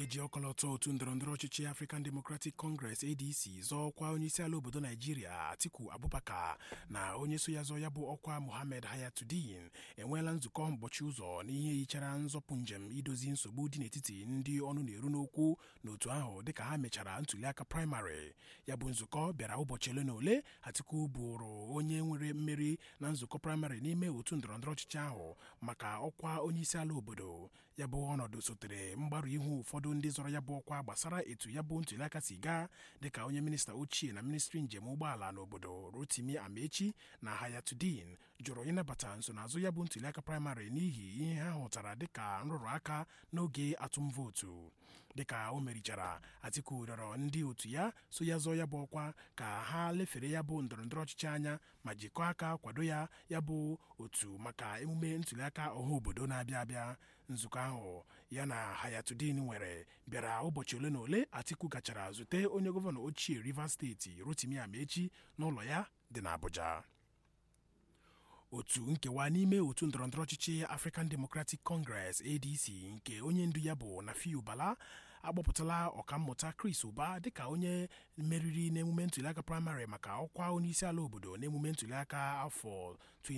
ga-eji ọkọlọtọ otu ndọrọndọrọ ọchịchị African Democratic Congress ADC zọọ ọkwa onyeisiala obodo Naijiria Atiku Abubakar na onye so ya zọ ya bụ ọkwa Mohammed Hayatuddin enweela nzukọ mgbochi ụzọ n'ihe yichara nzọpụ njem idozi nsogbu dị n'etiti ndị ọnụ na-eru n'okwu n'otu ahụ dịka ha mechara ntuliaka praịmarị ya bụ nzukọ bịara ụbọchị ole na ole Atiku bụrụ onye nwere mmeri na nzukọ praịmarị n'ime otu ndọrọndọrọ ọchịchị ahụ maka ọkwa onyeisiala obodo ya bụ ọnọdụ sotere mgbarụ ihu ụfọdụ ndị zọrọ ya bụ ọkwa gbasara etu ya bụ ntuliaka si gaa dịka onye minista ochie na ministri njem ụgbọala n'obodo Rotimi Amechi na Hayatuddin jụrụ ịnabata nsonaazụ ya bụ ntuliaka praịmarị n'ihi ihe ha hụtara dịka nrụrụ aka n'oge atụm vootu dịka o merichara Atiku rịọrọ ndị otu ya so ya zọọ ya bụ ọkwa ka ha lefere ya bụ ndọrọndọrọ ọchịchị anya ma jikọọ aka kwado ya ya bụ otu maka emume ntuliaka ọha obodo na-abịa abịa nzukọ ahụ ya na Hayatuddin nwere bịara ụbọchị ole na ole Atiku gachara zute onye gọvanọ ochie Rivers steeti Rotimi Amechi n'ụlọ ya dị n'Abuja otu nkewa n'ime otu ndọrọndọrọ ọchịchị African Democratic Congress ADC nke onye ndu ya bụ Nafiu Bala akpọpụtala ọkammụta Chris Ụba dịka onye meriri n'emume ntuliaka praịmarị maka ọkwa onyeisiala obodo n'emume ntuliaka afọ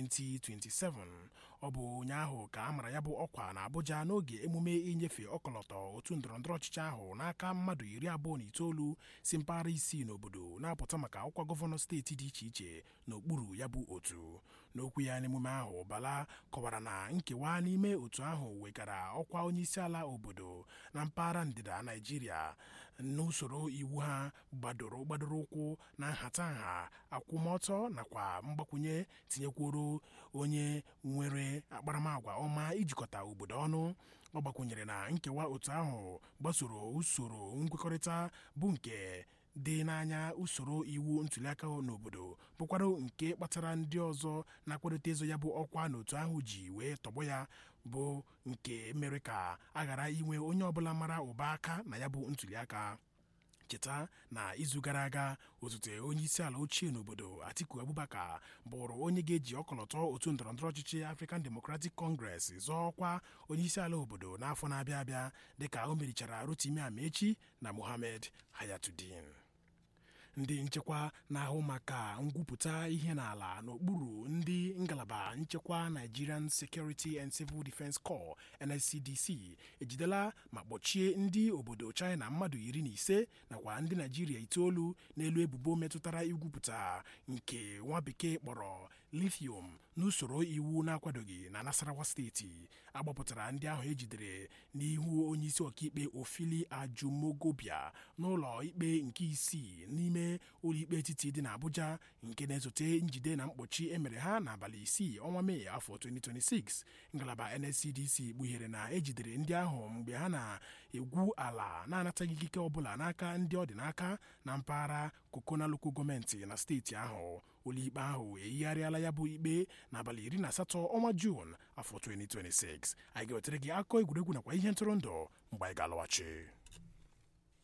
2027 ọ bụ ụnyaahụ ka a mara ya bụ ọkwa na Abuja n'oge emume inyefe ọkọlọtọ otu ndọrọndọrọ ọchịchị ahụ n'aka mmadụ iri abụọ na itoolu si mpaghara isii n'obodo na-apụta maka ọkwa gọvanọ steeti dị iche iche n'okpuru ya bụ otu n'okwu ya n'emume ahụ Bala kọwara na nkewa n'ime otu ahụ wegara ọkwa onyeisiala obodo na mpaghara ndịda Naijiria n'usoro iwu ha gbadoro gbadoro ụkwụ na nhatanha akwụmọtọ nakwa mgbakwunye tinyekwuru onye nwere akparamagwa ọma ijikọta obodo ọnụ ọ gbakwunyere na nkewa otu ahụ gbasoro usoro nkwekọrịta bụ nke dị n'anya usoro iwu ntuliaka n'obodo bụkwara nke kpatara ndị ọzọ na-akwadote ịzọ ya bụ ọkwa n'otu ahụ ji wee tọgbọ ya bụ nke mere ka a ghara inwe onye ọbụla mara ụba aka na ya bụ ntuliaka cheta na izu gara aga osote onye isi ala ochie n'obodo Atiku Abubakar bụrụ onye ga-eji ọkọlọtọ otu ndọrọndọrọ ọchịchị African Democratic Congress zọọ ọkwa onye isi ala obodo n'afọ na-abịa abịa dịka o merichara Rotimi Amechi na Mohammed Hayatuddin ndị nchekwa na-ahụ maka ngwupụta ihe n'ala n'okpuru ndị ngalaba nchekwa Nigerian Security and Civil Defence Corps NSCDC ejidela ma kpọchie ndị obodo China mmadụ iri na ise nakwa ndị Naijiria itoolu n'elu ebubo metụtara igwupụta nke nwa bekee kpọrọ lithium n'usoro iwu na-akwadoghị na Nasarawa steeti agbapụtara ndị ahụ ejidere n'ihu onyeisi ọkaikpe Ofili Ajumogobia n'ụlọ ikpe nke isii n'ime ụlọikpe etiti dị n'Abuja nke na-esote njide na mkpọchi emere ha n'abalị isii ọnwa Mee afọ 2026 ngalaba NSCDC kpughere na ejidere ndị ahụ mgbe ha na-egwu ala na-anataghị ikike ọbụla n'aka ndị ọ dị n'aka na mpaghara Kokona Local gọọmenti na steeti ahụ ụlọikpe ahụ eyigharịala ya bụ ikpe n'abalị iri na asatọ ọnwa Juun afọ 2026 anyị ga-wetara gị akụkọ egwuregwu nakwa ihe ntụrụndụ mgbe anyị ga-alọghachi